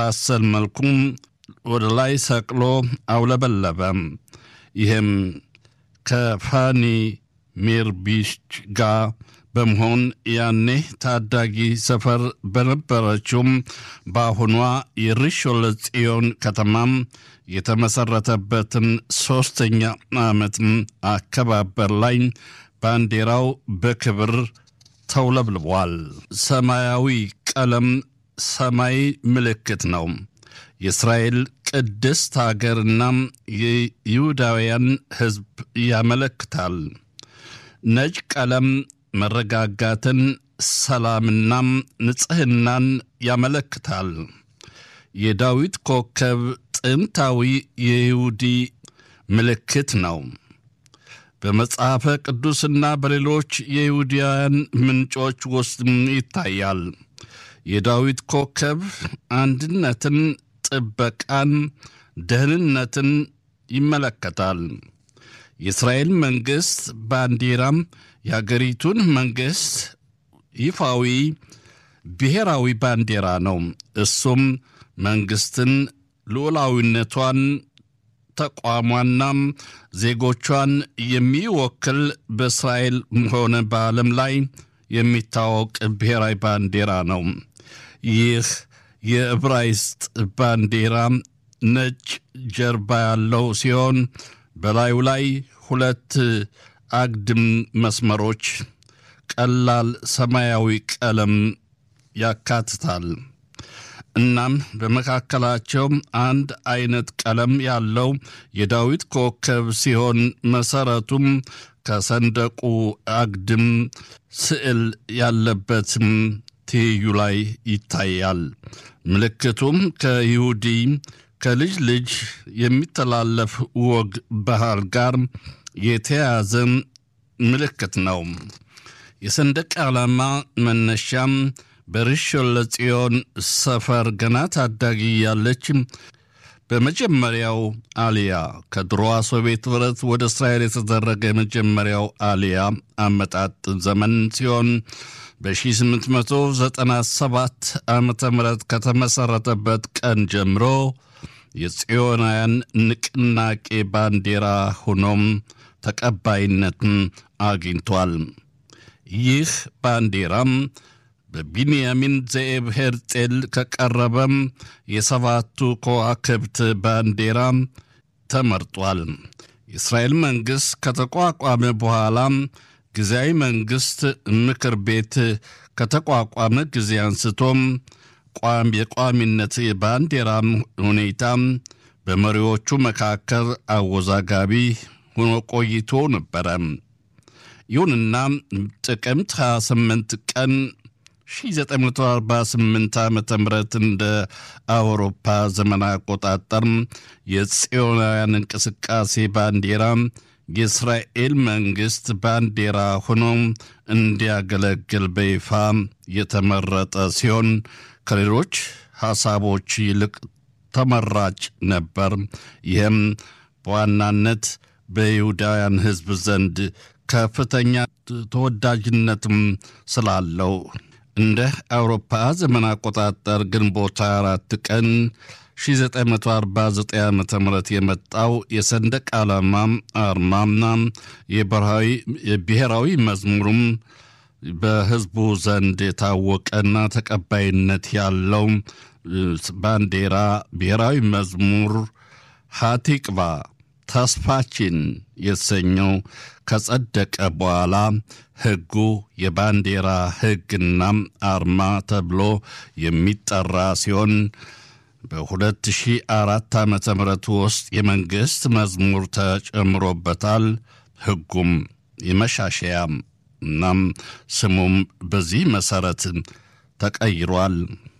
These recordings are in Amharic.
በሚመሳሰል መልኩም ወደ ላይ ሰቅሎ አውለበለበ። ይህም ከፋኒ ሜርቢች ጋር በመሆን ያኔ ታዳጊ ሰፈር በነበረችውም በአሁኗ የሪሾለ ጽዮን ከተማም የተመሰረተበትን ሦስተኛ ዓመት አከባበር ላይ ባንዲራው በክብር ተውለብልቧል። ሰማያዊ ቀለም ሰማይ ምልክት ነው። የእስራኤል ቅድስት አገርና የይሁዳውያን ሕዝብ ያመለክታል። ነጭ ቀለም መረጋጋትን፣ ሰላምናም ንጽሕናን ያመለክታል። የዳዊት ኮከብ ጥንታዊ የይሁዲ ምልክት ነው። በመጽሐፈ ቅዱስና በሌሎች የይሁዳውያን ምንጮች ውስጥ ይታያል። የዳዊት ኮከብ አንድነትን፣ ጥበቃን፣ ደህንነትን ይመለከታል። የእስራኤል መንግሥት ባንዲራም የአገሪቱን መንግሥት ይፋዊ ብሔራዊ ባንዲራ ነው። እሱም መንግሥትን ልዑላዊነቷን ተቋሟናም ዜጎቿን የሚወክል በእስራኤል ሆነ በዓለም ላይ የሚታወቅ ብሔራዊ ባንዲራ ነው። ይህ የዕብራይስጥ ባንዲራ ነጭ ጀርባ ያለው ሲሆን በላዩ ላይ ሁለት አግድም መስመሮች ቀላል ሰማያዊ ቀለም ያካትታል። እናም በመካከላቸው አንድ አይነት ቀለም ያለው የዳዊት ኮከብ ሲሆን መሰረቱም ከሰንደቁ አግድም ስዕል ያለበትም ትይዩ ላይ ይታያል። ምልክቱም ከይሁዲ ከልጅ ልጅ የሚተላለፍ ወግ ባህል ጋር የተያያዘ ምልክት ነው። የሰንደቅ ዓላማ መነሻም በርሾን ለጽዮን ሰፈር ገና ታዳጊ ያለች በመጀመሪያው አሊያ ከድሮዋ ሶቪየት ኅብረት ወደ እስራኤል የተደረገ የመጀመሪያው አሊያ አመጣጥ ዘመን ሲሆን በ1897 ዓ ም ከተመሠረተበት ቀን ጀምሮ የጽዮናውያን ንቅናቄ ባንዲራ ሆኖም ተቀባይነትን አግኝቷል። ይህ ባንዲራም በቢንያሚን ዘኤብ ሄርጼል ከቀረበም የሰባቱ ከዋክብት ባንዲራ ተመርጧል። የእስራኤል መንግሥት ከተቋቋመ በኋላ ጊዜያዊ መንግሥት ምክር ቤት ከተቋቋመ ጊዜ አንስቶም ቋም የቋሚነት የባንዲራ ሁኔታ በመሪዎቹ መካከል አወዛጋቢ ሆኖ ቆይቶ ነበረ። ይሁንና ጥቅምት 28 ቀን 1948 ዓ ም እንደ አውሮፓ ዘመን አቆጣጠር የጽዮናውያን እንቅስቃሴ ባንዲራ የእስራኤል መንግሥት ባንዲራ ሆኖ እንዲያገለግል በይፋ የተመረጠ ሲሆን ከሌሎች ሐሳቦች ይልቅ ተመራጭ ነበር። ይህም በዋናነት በይሁዳውያን ሕዝብ ዘንድ ከፍተኛ ተወዳጅነትም ስላለው እንደ አውሮፓ ዘመን አቆጣጠር ግንቦት 24 ቀን 1949 ዓ ም የመጣው የሰንደቅ ዓላማ አርማና የብሔራዊ መዝሙሩም በሕዝቡ ዘንድ የታወቀና ተቀባይነት ያለው ባንዲራ ብሔራዊ መዝሙር ሃቲቅባ ተስፋችን የተሰኘው ከጸደቀ በኋላ ሕጉ የባንዲራ ሕግና አርማ ተብሎ የሚጠራ ሲሆን በ2004 ዓ ም ውስጥ የመንግሥት መዝሙር ተጨምሮበታል። ሕጉም የመሻሻያ እናም ስሙም በዚህ መሠረት ተቀይሯል።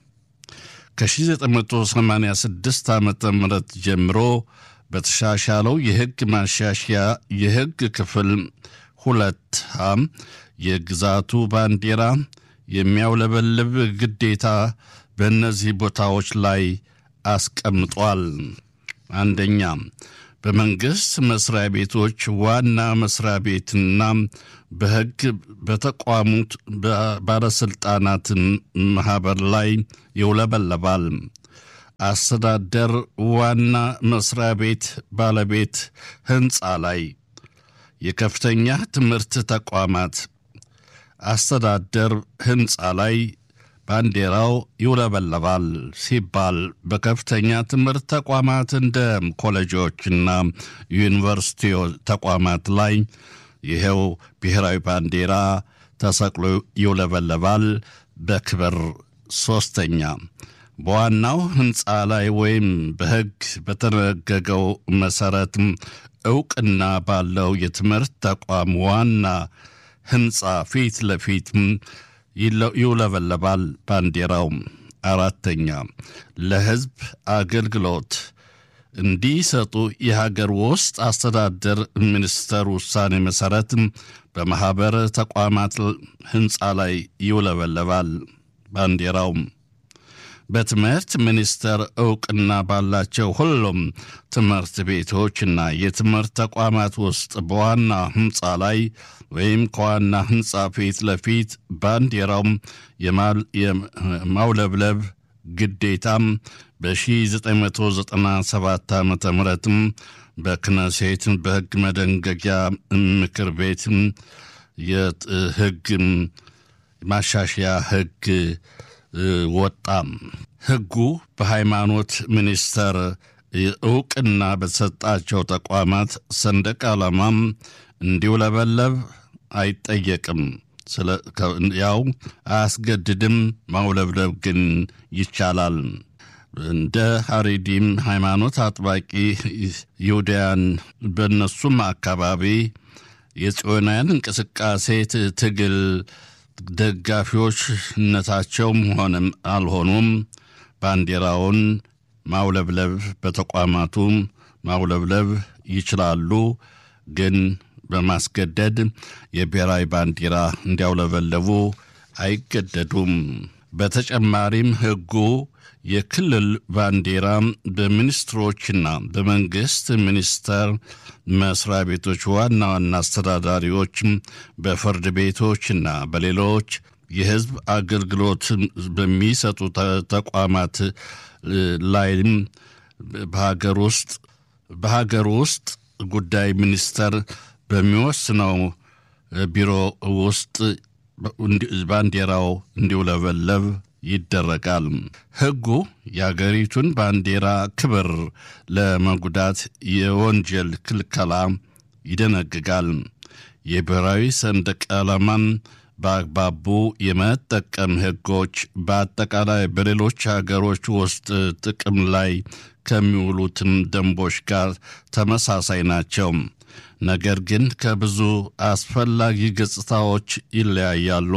ከ1986 ዓ ም ጀምሮ በተሻሻለው የሕግ ማሻሻያ የሕግ ክፍል ሁለት ሀም የግዛቱ ባንዲራ የሚያውለበልብ ግዴታ በእነዚህ ቦታዎች ላይ አስቀምጧል። አንደኛ በመንግሥት መስሪያ ቤቶች ዋና መስሪያ ቤትና በሕግ በተቋሙት ባለሥልጣናት ማኅበር ላይ ይውለበለባል። አስተዳደር ዋና መስሪያ ቤት ባለቤት ሕንፃ ላይ የከፍተኛ ትምህርት ተቋማት አስተዳደር ሕንፃ ላይ ባንዲራው ይውለበለባል ሲባል በከፍተኛ ትምህርት ተቋማት እንደ ኮሌጆችና ዩኒቨርሲቲ ተቋማት ላይ ይኸው ብሔራዊ ባንዲራ ተሰቅሎ ይውለበለባል በክብር። ሶስተኛ በዋናው ሕንፃ ላይ ወይም በሕግ በተደነገገው መሠረት ዕውቅና ባለው የትምህርት ተቋም ዋና ሕንፃ ፊት ለፊት ይውለበለባል ባንዲራው። አራተኛ ለሕዝብ አገልግሎት እንዲሰጡ የሀገር ውስጥ አስተዳደር ሚኒስቴር ውሳኔ መሠረት በማኅበር ተቋማት ሕንፃ ላይ ይውለበለባል ባንዲራው። በትምህርት ሚኒስቴር ዕውቅና ባላቸው ሁሉም ትምህርት ቤቶችና የትምህርት ተቋማት ውስጥ በዋና ሕንፃ ላይ ወይም ከዋና ሕንፃ ፊት ለፊት ባንዲራውም የማውለብለብ ግዴታም በ1997 ዓ ም በክነሴት በሕግ መደንገጊያ ምክር ቤት የሕግ ማሻሻያ ሕግ ወጣ። ሕጉ በሃይማኖት ሚኒስቴር ዕውቅና በተሰጣቸው ተቋማት ሰንደቅ ዓላማም እንዲውለበለብ አይጠየቅም። ያው አያስገድድም። ማውለብለብ ግን ይቻላል። እንደ ሐሪዲም ሃይማኖት አጥባቂ ይሁዳያን በእነሱም አካባቢ የጽዮናውያን እንቅስቃሴ ትግል ደጋፊዎችነታቸውም ሆነም አልሆኑም ባንዲራውን ማውለብለብ በተቋማቱ ማውለብለብ ይችላሉ። ግን በማስገደድ የብሔራዊ ባንዲራ እንዲያውለበለቡ አይገደዱም። በተጨማሪም ሕጉ የክልል ባንዲራ በሚኒስትሮችና በመንግስት ሚኒስቴር መስሪያ ቤቶች ዋና ዋና አስተዳዳሪዎች፣ በፍርድ ቤቶችና በሌሎች የሕዝብ አገልግሎት በሚሰጡ ተቋማት ላይም በሀገር ውስጥ በሀገር ውስጥ ጉዳይ ሚኒስቴር በሚወስነው ቢሮ ውስጥ ባንዲራው እንዲውለበለብ ይደረጋል። ሕጉ የአገሪቱን ባንዲራ ክብር ለመጉዳት የወንጀል ክልከላ ይደነግጋል። የብሔራዊ ሰንደቅ ዓላማን በአግባቡ የመጠቀም ሕጎች በአጠቃላይ በሌሎች ሀገሮች ውስጥ ጥቅም ላይ ከሚውሉትም ደንቦች ጋር ተመሳሳይ ናቸው። ነገር ግን ከብዙ አስፈላጊ ገጽታዎች ይለያያሉ።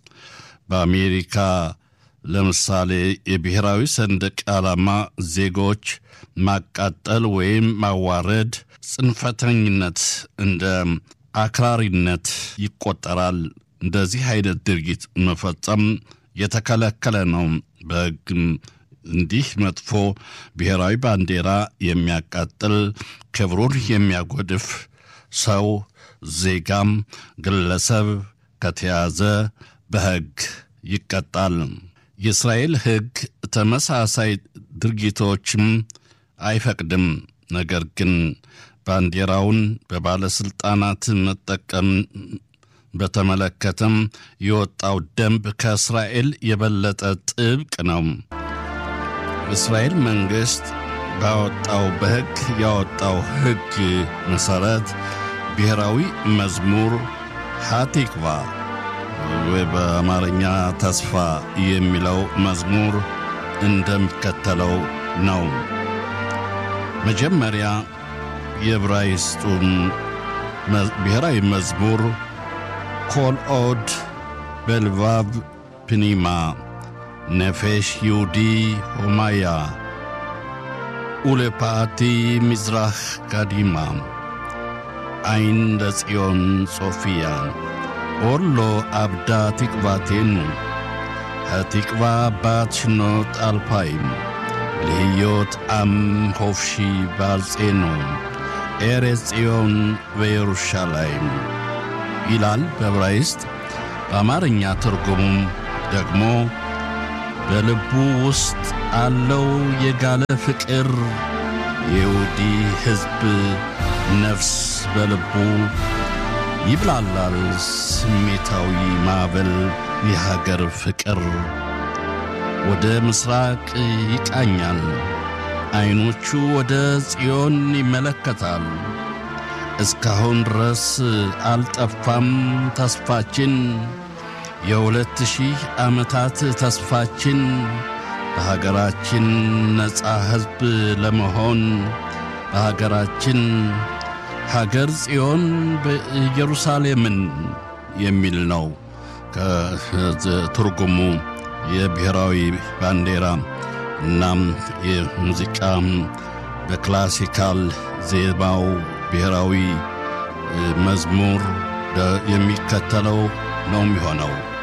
በአሜሪካ ለምሳሌ የብሔራዊ ሰንደቅ ዓላማ ዜጎች ማቃጠል ወይም ማዋረድ ጽንፈተኝነት እንደ አክራሪነት ይቆጠራል። እንደዚህ አይነት ድርጊት መፈጸም የተከለከለ ነው። በሕግም እንዲህ መጥፎ ብሔራዊ ባንዲራ የሚያቃጥል ክብሩን የሚያጎድፍ ሰው ዜጋም ግለሰብ ከተያዘ በሕግ ይቀጣል። የእስራኤል ሕግ ተመሳሳይ ድርጊቶችም አይፈቅድም። ነገር ግን ባንዲራውን በባለሥልጣናት መጠቀም በተመለከተም የወጣው ደንብ ከእስራኤል የበለጠ ጥብቅ ነው። እስራኤል መንግሥት ባወጣው በሕግ ያወጣው ሕግ መሠረት ብሔራዊ መዝሙር ሃቲክቫ ወይ በአማርኛ ተስፋ የሚለው መዝሙር እንደሚከተለው ነው። መጀመሪያ የዕብራይስጡን ብሔራዊ መዝሙር ኮል ኦድ በልባብ ፕኒማ ነፌሽ ይሁዲ ሆማያ ኡለፓቲ ሚዝራህ ጋዲማ አይን ለጽዮን ጾፊያ ኦርሎ አብዳ ትቅባቴኑ התקווה בת שנות אלפיים, להיות עם חופשי בארצנו, ארץ ציון וירושלים. ይላል በዕብራይስጥ። በአማርኛ ትርጉሙም ደግሞ በልቡ ውስጥ አለው የጋለ ፍቅር የይሁዲ ሕዝብ ነፍስ በልቡ ይብላላል ስሜታዊ ማዕበል የሀገር ፍቅር ወደ ምስራቅ ይቃኛል ዐይኖቹ ወደ ጽዮን ይመለከታል። እስካሁን ድረስ አልጠፋም ተስፋችን የሁለት ሺህ ዓመታት ተስፋችን በሀገራችን ነፃ ሕዝብ ለመሆን በሀገራችን ሀገር ጽዮን በኢየሩሳሌምን የሚል ነው ከትርጉሙ የብሔራዊ ባንዲራ እናም የሙዚቃ በክላሲካል ዜማው ብሔራዊ መዝሙር የሚከተለው ነው የሚሆነው።